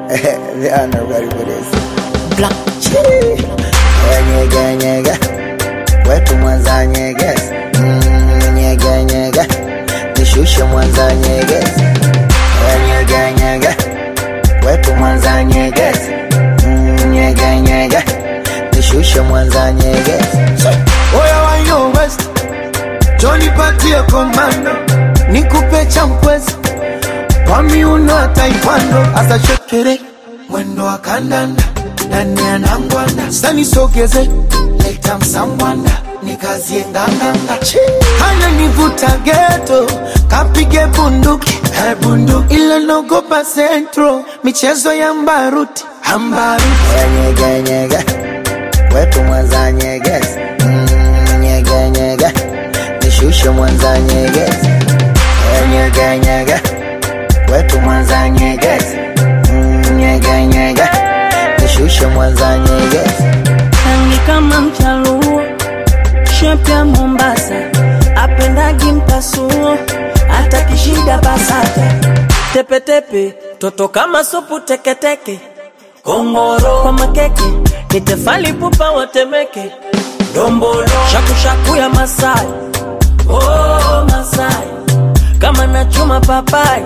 they are not ready for this. Black Chili. Nyege nyege, wetu Mwanza nyegezi. Mm, nyege nyege, nishushe Mwanza nyegezi. Nyege nyege, wetu Mwanza nyegezi. Mm, nyege nyege, nishushe Mwanza nyegezi. Oya wa yo West, Johnny patie komando, nikupe champwezi kwa miuno ya taekwondo, asa shekere mwendo wa kandanda ndani ya nangwanda, sani sogeze leta msambwanda nikazie nganganga, kana nivuta geto kapige bunduki eh, bunduki ile nogopa centro michezo ya mbaruti ambaruti Nyege nyege, wetu Mwanza nyegezi. Mm, nyege nyege, nishushe Mwanza nyegezi. Nyege nyege, wetu Mwanza nyegezi. Mm, nyege nyege, nishushe Mwanza nyegezi. rangi kama mchaluo, shepu ya Mombasa, apendagi mpasuo, hata kishida basata, tepetepe, toto kama supu teketeke, kongoro kwa makeke, ni tefali pupa watemeke, dombolo shakushaku ya Masai, oh Masai, kama nachuma papai,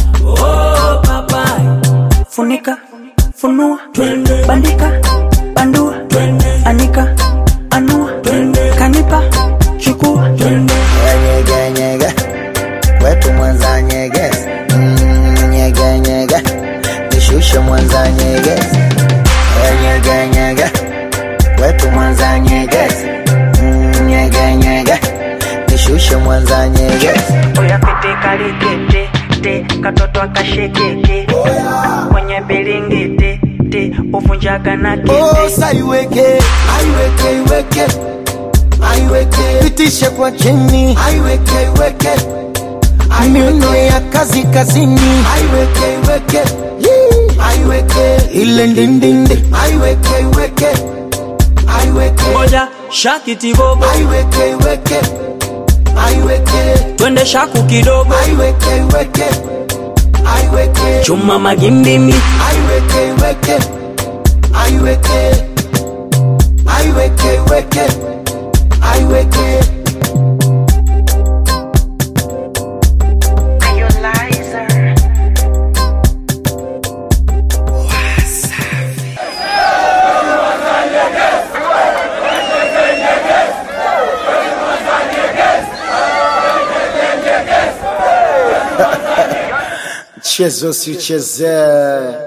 oh papai, funika funua bandika bandua anika anua kanipa chukua Nyege nyege, wetu Mwanza nyegezi. Mm, nyege nyege, nishushe Mwanza nyegezi. Nyege nyege, wetu Mwanza nyegezi. Mm, nyege nyege, nishushe Mwanza nyegezi. oya pete kalikete te katoto akashekeke kwenye bilingiti te uvunjaga na kete Osa iweke, aiweke, iweke, aiweke, pitishe kwa chini, aiweke, iweke, miuno ya kazi kazini, aiweke, iweke, Yee. aiweke, ile ndindindi, aiweke, iweke, aiweke, moja shakitibobo aiweke, iweke, aiweke, twende shaku kidogo aiweke, iweke, aiweke, chuma magimbimi aiweke, iweke, aiweke, aiweke, iweke, aiweke. Chezo si chezee